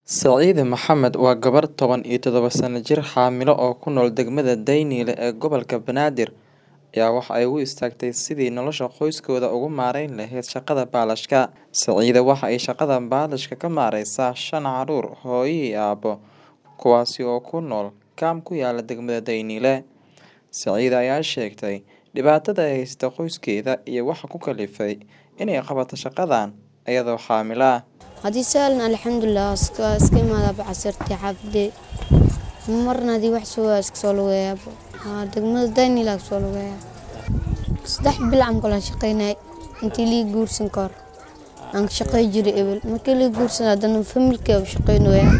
Saciide Maxamed waa gabar toban iyo todoba sano jir xaamilo oo ku nool degmada Daynile ee gobolka Banaadir ayaa waxa ay u istaagtay sidii nolosha qoyskeeda uga maareyn lahayd shaqada baalashka. Saciide waxa ay shaqada baalashka ka maareysaa shan caruur, hooyo iyo aabbo, kuwaasi oo ku nool kaam ku yaala degmada Daynile. Saciide ayaa sheegtay dhibaatada ay haysata qoyskeeda iyo waxa ku kalifay inay qabato shaqadan iyadoo xaamilo ah. haddii saalan alxamdulilah iska iska imaada bacasirtii xaafadee marna haddii wax soo waa iska soo lugeeyaabo haa degmada daynila ka soo lugeeyaa saddex bil camal kala shaqeynay intii lii guursan ka hor aan ka shaqey jiray ebel markii lii guursan haddana familkee u shaqeynooyaa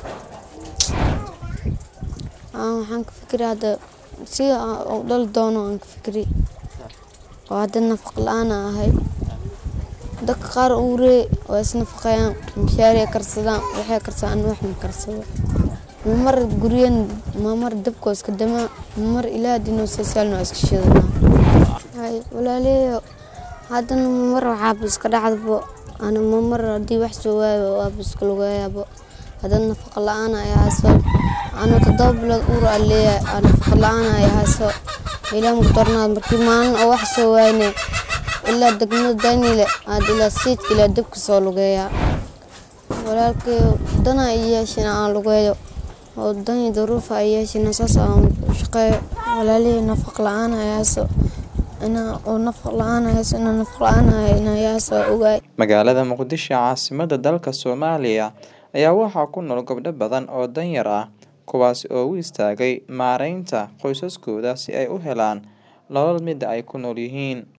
aa waxaan ka fikiray hadda si aan u dhali doono aan ka fikiray oo hadda nafaq la-aan aan ahay dadka qaar uuree waa isnafaqeeyaan mishaari ay karsadaan waxay karsadaan wax ma karsado mamar guryan mamar dabka iska damaa mamar ilaa dinoo sasaalno iska shidanaa hay walaaleeyo haddana mamar waxaaba iska dhacdabo ana mamar haddii wax soo waayo waaba iska lugeeyaabo haddana nafaqa la-aan ay hayso ana toddoba bilood uur aan leeyahay aa nafaqa la-aan ay hayso ilaa mugdarnaad markii maalin oo wax soo waayne ilaa degmada daynile aad ilaa siidka ilaa dabka soo lugeeyaa walaalkay dana ay yeeshin aan lugeeyo oo dani daruufa ay yeeshin saas aan u shaqeeyo walaalihii nafaq la-aan ay hayso inaa oo nafaq la-aan ay hayso inaa nafaq la-aan ay inaa hayso ogaay Magaalada Muqdisho caasimadda dalka Soomaaliya ayaa waxaa ku nool gabdho badan oo danyar ah kuwaas oo u istaagay maareynta qoysaskooda si ay u helaan nolol mida ay ku nool yihiin.